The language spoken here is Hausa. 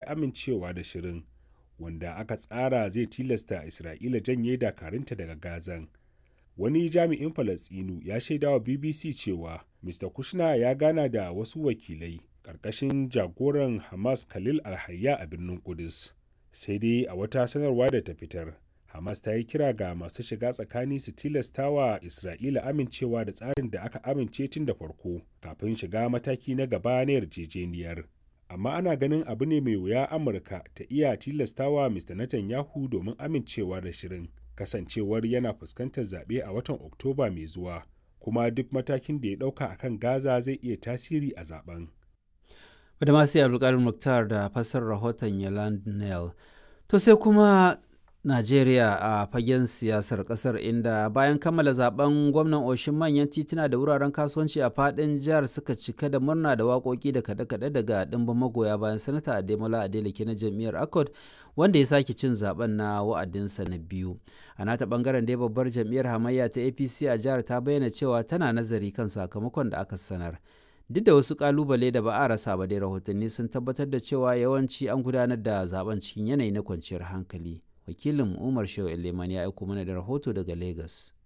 amincewa da shirin wanda aka tsara zai tilasta isra'ila janye dakarunta daga gazan wani jami'in falasɗinu ya shaidawa bbc cewa mr kushner ya gana da wasu wakilai ƙarƙashin jagoran hamas khalil alhayya a birnin kudus sai dai a wata sanarwa da ta fitar hamas ta yi kira ga masu shiga tsakani su tilasta wa isra'ila amincewa da tsarin da aka amince tun da farko kafin shiga mataki na gaba na yarjejeniyar amma ana ganin abu ne mai wuya amurka ta iya tilastawa mr netanyahu domin amincewa da shirin kasancewar yana fuskantar zaɓe a watan oktoba mai zuwa kuma duk matakin da ya ɗauka a kan gaza zai iya tasiri a zaben Badamasi Abdulkadir Muktar da fasar rahoton Yaland Nel. To sai kuma Najeriya a fagen siyasar kasar inda bayan kammala zaben gwamnan oshin manyan tituna da wuraren kasuwanci a fadin jihar suka cika da murna da waƙoƙi da kaɗe-kaɗe daga ɗimbin magoya bayan sanata Ademola Adeleke na jam'iyyar Accord wanda ya sake cin zaben na wa'adinsa na biyu. A nata bangaren dai babbar jam'iyyar hamayya ta APC a jihar ta bayyana cewa tana nazari kan sakamakon da aka sanar. duk da wasu kalubale da ba a rasa ba dai rahotanni sun tabbatar da cewa yawanci an gudanar da zaben cikin yanayi na kwanciyar hankali wakilin umar shehu eleman ya aiko mana da rahoto daga lagos